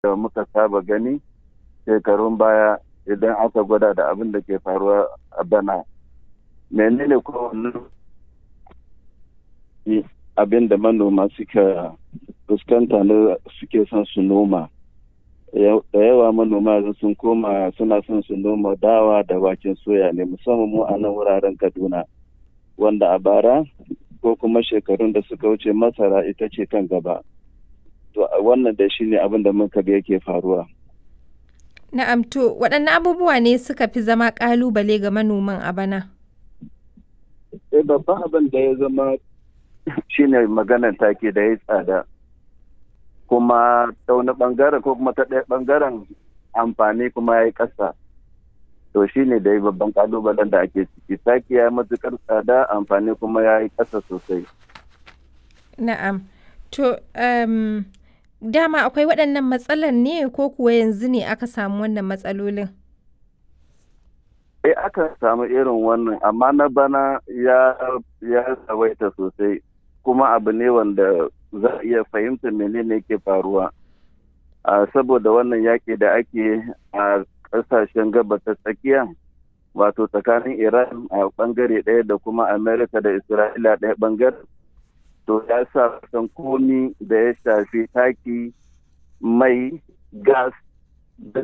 da muka saba gani shekarun baya idan aka gwada da abin da ke faruwa a bana menene kowanne abin da manoma suka fuskanta na suke son su noma da yawa manoma sun koma suna son su noma dawa da waken soya ne musamman mu a nan wuraren kaduna wanda a bara ko kuma shekarun da suka wuce masara ita ce kan gaba to wannan da shi ne abin da muka ga yake faruwa na'am to waɗanne abubuwa ne suka fi zama ƙalubale ga manoman a bana eh babban abin da ya zama shine maganar take da ya tsada kuma ta wani bangaren ko kuma ta ɗaya bangaren amfani kuma ya yi ƙasa to shi ne da babban kalubalen da ake ciki taki ya yi matuƙar tsada amfani kuma ya yi ƙasa sosai na'am to um, dama akwai waɗannan matsalar ne ko kuwa yanzu ne aka samu wannan matsalolin eh aka samu irin wannan amma na bana ya ya tsawaita sosai kuma abu ne wanda za a iya fahimta menene ke faruwa saboda wannan yaƙi da ake a ƙasashen gabas ta tsakiya wato tsakanin iran a ɓangare ɗaya da kuma amerika da isra'ila ɗaya ɓangare to ya sa san komi da ya shafi taki mai gas da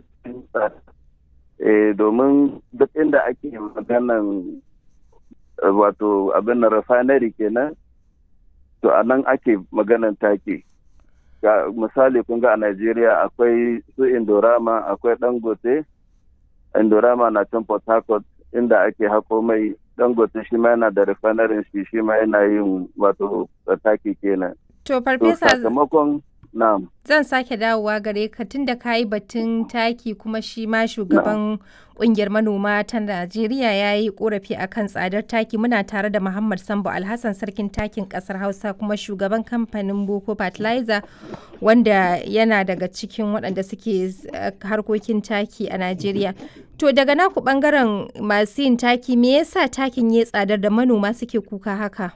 domin duk inda ake maganan wato abin na refinery kenan to a nan ake maganan take ga misali kun ga a Najeriya akwai su Indorama akwai Dangote Indorama na can Port Harcourt inda ake hako mai Dangote shi ma yana da refinery shi shi ma yana yin wato taki kenan to farfesa sakamakon na'am zan sake dawowa gare ka tunda ka yi batun taki kuma shi ma shugaban kungiyar manoma ta Najeriya ya yi korafi akan tsadar taki muna tare da Muhammad Sambo Alhassan sarkin takin kasar Hausa kuma shugaban kamfanin Boko Fertilizer wanda yana daga cikin waɗanda suke harkokin taki a Najeriya. To daga naku bangaren masu yin taki me yasa takin ya tsadar da manoma suke kuka haka?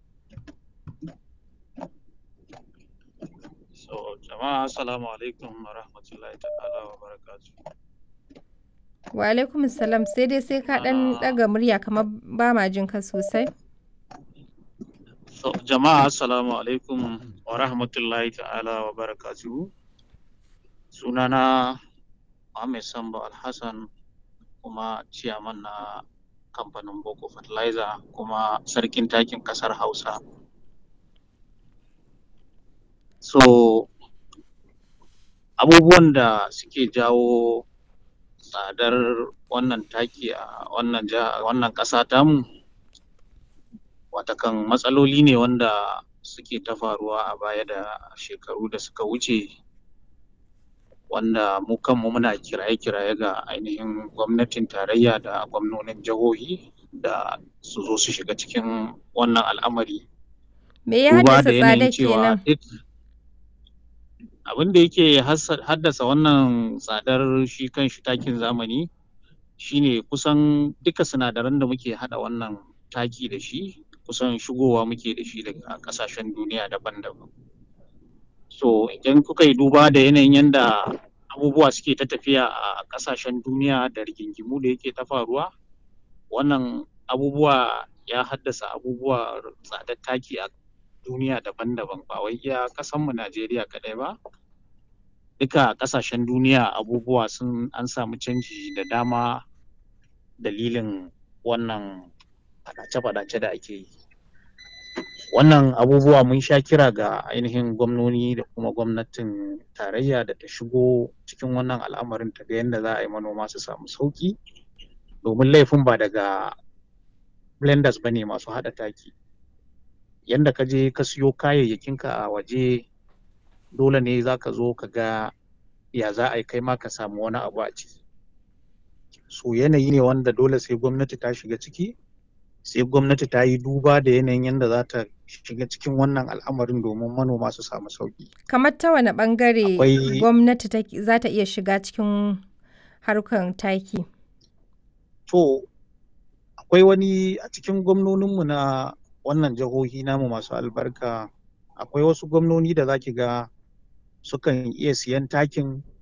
jama'a assalamu alaikum wa rahmatullahi ta'ala wa barakatu wa alaikum salam sai dai sai ka dan daga murya kamar ba ma jin ka sosai so jama'a assalamu alaikum wa rahmatullahi ta'ala wa barakatu sunana Muhammad Sambo Alhassan kuma ciyaman na kamfanin Boko Fertilizer kuma sarkin takin kasar Hausa so abubuwan da suke jawo tsadar wannan taki a wannan wannan ƙasa tamu watakan matsaloli ne wanda suke ta faruwa a baya da shekaru da suka wuce wanda mu kanmu muna kiraye-kiraye ga ainihin gwamnatin tarayya da gwamnonin jihohi da su zo su shiga cikin wannan al'amari me ya haddasa tsada kenan abin da yake haddasa wannan tsadar shi kan shi takin zamani shine kusan duka sinadaran da muke hada wannan taki da shi kusan shigowa muke da shi daga kasashen duniya daban-daban so idan kuka yi duba da yanayin yadda abubuwa suke ta tafiya a kasashen duniya da rigingimu da yake ta faruwa wannan abubuwa ya haddasa abubuwa tsadar taki a duniya daban-daban ba wai iya kasanmu Najeriya kaɗai ba duka ƙasashen duniya abubuwa sun an samu canji da dama dalilin wannan faɗace-faɗace da ake yi wannan abubuwa mun sha kira ga ainihin gwamnoni da kuma gwamnatin tarayya da ta shigo cikin wannan al'amarin ta ga yadda za a yi manoma su samu sauƙi domin laifin ba daga blenders ba ne masu haɗa taki yanda ka je ka siyo kayayyakinka a waje dole ne za ka zo ka ga ya za a yi kai ma ka samu wani abu a ciki so yanayi ne wanda dole sai gwamnati ta shiga ciki sai gwamnati ta yi duba da yanayin yadda za ta shiga cikin wannan al'amarin domin manoma su samu sauki kamar ta wani bangare gwamnati za ta iya shiga cikin harkar taki to akwai wani a cikin gwamnoninmu na wannan jihohi namu masu albarka akwai wasu gwamnoni da zaki ga sukan iya siyan takin